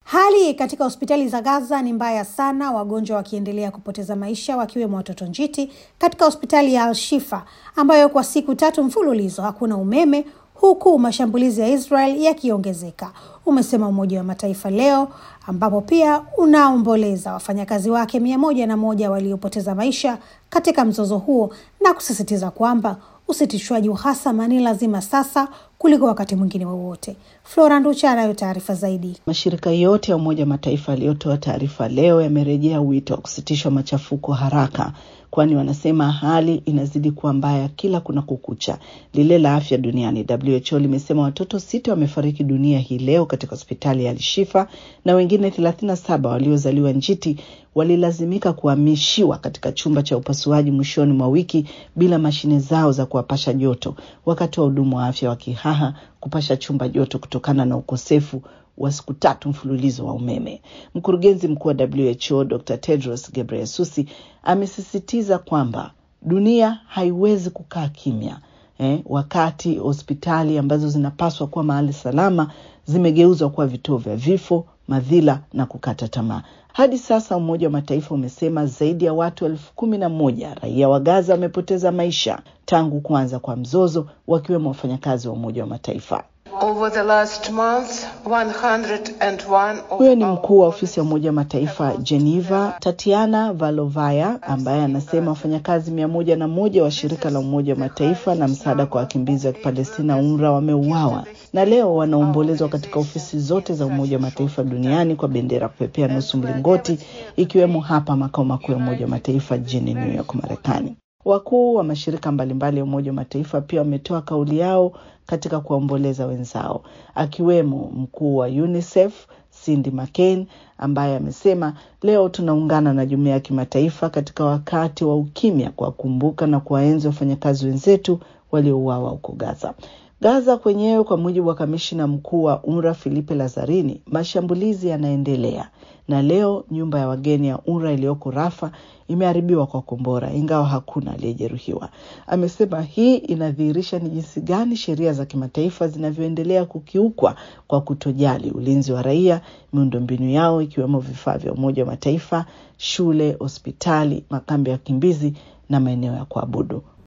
Hali katika hospitali za Gaza ni mbaya sana, wagonjwa wakiendelea kupoteza maisha, wakiwemo watoto njiti katika hospitali ya Al-Shifa ambayo kwa siku tatu mfululizo hakuna umeme huku mashambulizi ya Israel yakiongezeka, umesema Umoja wa Mataifa leo, ambapo pia unaomboleza wafanyakazi wake mia moja na moja waliopoteza maisha katika mzozo huo na kusisitiza kwamba usitishwaji uhasama ni lazima sasa kuliko wakati mwingine wowote. Flora Nducha anayo taarifa zaidi. Mashirika yote ya Umoja wa Mataifa yaliyotoa taarifa leo yamerejea wito wa kusitishwa machafuko haraka, kwani wanasema hali inazidi kuwa mbaya kila kuna kukucha. Lile la afya duniani WHO limesema watoto sita wamefariki dunia hii leo katika hospitali ya Al-Shifa na wengine thelathini na saba waliozaliwa njiti walilazimika kuhamishiwa katika chumba cha upasuaji mwishoni mwa wiki bila mashine zao za kuwapasha joto, wakati wa hudumu wa afya wakihaha kupasha chumba joto kutokana na ukosefu wa siku tatu mfululizo wa umeme. Mkurugenzi mkuu wa WHO Dr. Tedros Ghebreyesus amesisitiza kwamba dunia haiwezi kukaa kimya eh, wakati hospitali ambazo zinapaswa kuwa mahali salama zimegeuzwa kuwa vituo vya vifo, madhila na kukata tamaa. Hadi sasa Umoja wa Mataifa umesema zaidi ya watu elfu kumi na moja raia wa Gaza wamepoteza maisha tangu kuanza kwa mzozo, wakiwemo wafanyakazi wa Umoja wa Mataifa. Over the last month, 101 Huyo ni mkuu wa ofisi ya Umoja wa Mataifa Geneva, Tatiana Valovaya, ambaye anasema wafanyakazi mia moja na moja wa shirika la Umoja wa Mataifa na msaada kwa wakimbizi wa Kipalestina UNRWA wameuawa na leo wanaombolezwa katika ofisi zote za Umoja wa Mataifa duniani kwa bendera kupepea nusu mlingoti, ikiwemo hapa makao makuu ya Umoja wa Mataifa jijini New York, Marekani. Wakuu wa mashirika mbalimbali ya Umoja wa Mataifa pia wametoa kauli yao katika kuwaomboleza wenzao, akiwemo mkuu wa UNICEF Cindy McCain ambaye amesema leo tunaungana na jumuiya ya kimataifa katika wakati wa ukimya kuwakumbuka na kuwaenzi wafanyakazi wenzetu waliouawa huko Gaza. Gaza kwenyewe, kwa mujibu wa kamishina mkuu wa UNRWA Filipe Lazarini, mashambulizi yanaendelea na leo nyumba ya wageni ya UNRWA iliyoko Rafa imeharibiwa kwa kombora, ingawa hakuna aliyejeruhiwa. Amesema hii inadhihirisha ni jinsi gani sheria za kimataifa zinavyoendelea kukiukwa kwa kutojali ulinzi wa raia, miundombinu yao ikiwemo vifaa vya Umoja wa Mataifa, shule, hospitali, makambi ya wakimbizi na maeneo ya kuabudu.